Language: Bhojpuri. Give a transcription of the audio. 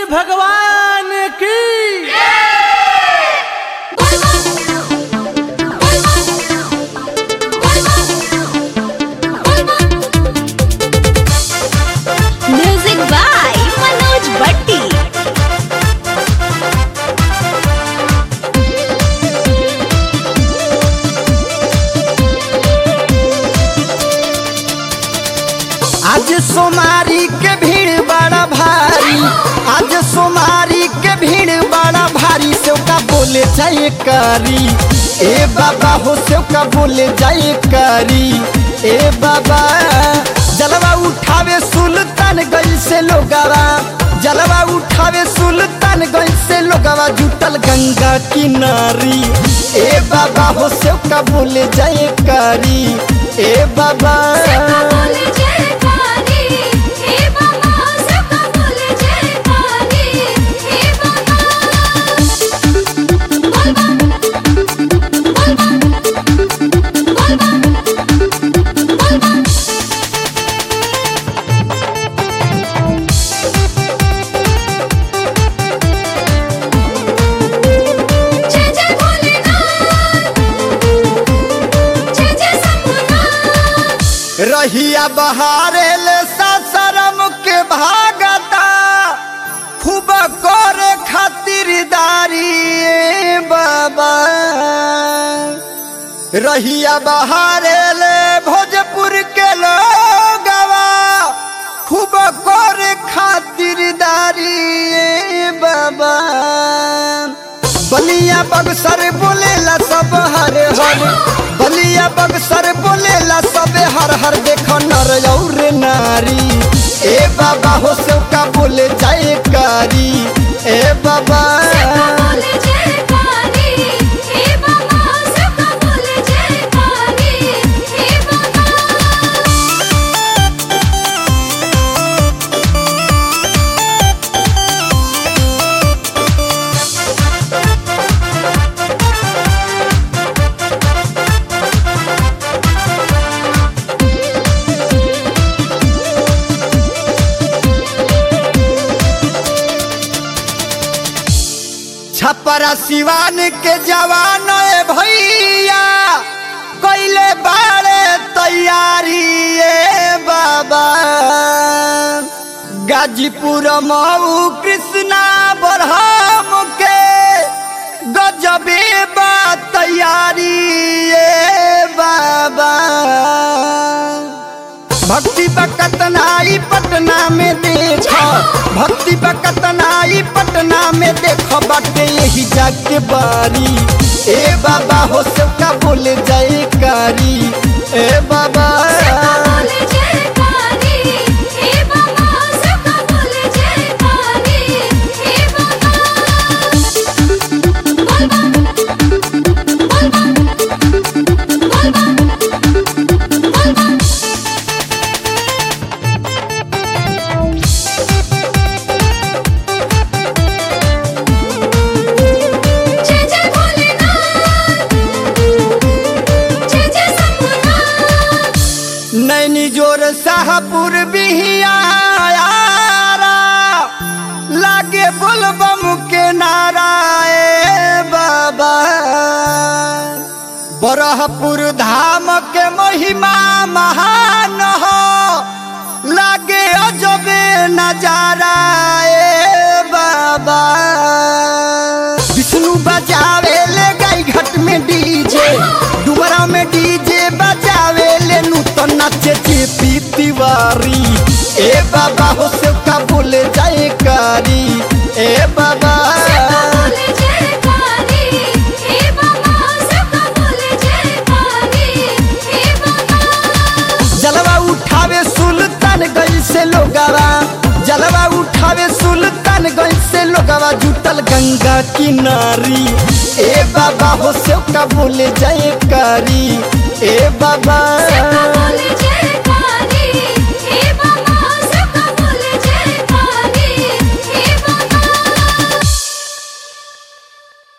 भगवान की म्यूजिक बाय मनोज भट्टी आज सोमारी के भीड़ बड़ा भारी आज सोमारी के भीड़ बड़ा भारी सेव का बोले जाए करी ए बाबा हो सेव का बोले जाए करी ए बाबा जलवा उठावे सुल्तान गई से लोगवा जलवा उठावे सुल्तान गई से लोगवा जुटल गंगा किनारी ए बाबा हो सेव का बोले जाए करी ए बाबा रहिया बहारे ले ससरम के भागता खूब करे खातिरदारी ए बाबा रहिया बहारे ले भोजपुर के लोगवा खूब करे खातिरदारी ए बाबा बलिया बक्सर बोलेला सब हर हर बलिया बक्सर बोलेला सब हर हर देखो नर और नारी ए बाबा हो सेव का बोले जाए कारी ए बाबा छपरा सिवान के जवान ए भैया कैले बाड़े तैयारी ए बाबा गाजीपुर मऊ कृष्णा बरहम के गजबे बा तैयारी ए बाबा भक्ति बकतनाई पटना में देखो भक्ति बकतनाई पटना में देखो बाटे यही जाके बारी ए बाबा हो सबका बोले जाए कारी ए बाबा नैनी जोर शाहपुर बिहिया लागे बोलबम के नारा ए बाबा बरहपुर धाम के महिमा महान हो लागे अजबे नजारा ए बाबा विष्णु बजावे ले गाई घाट में डीजे डुमरा में डीजे बजावे ले नूतन नाचे जेपी तिवारी ए बाबा हो से का बोले जाए कारी ए बाबा जलवा उठावे सुल्तान गई से लोगवा जलवा उठावे सुल्तान गई से लोगवा जुटल गंगा किनारी ए बाबा हो से का बोले जाए कारी ए बाबा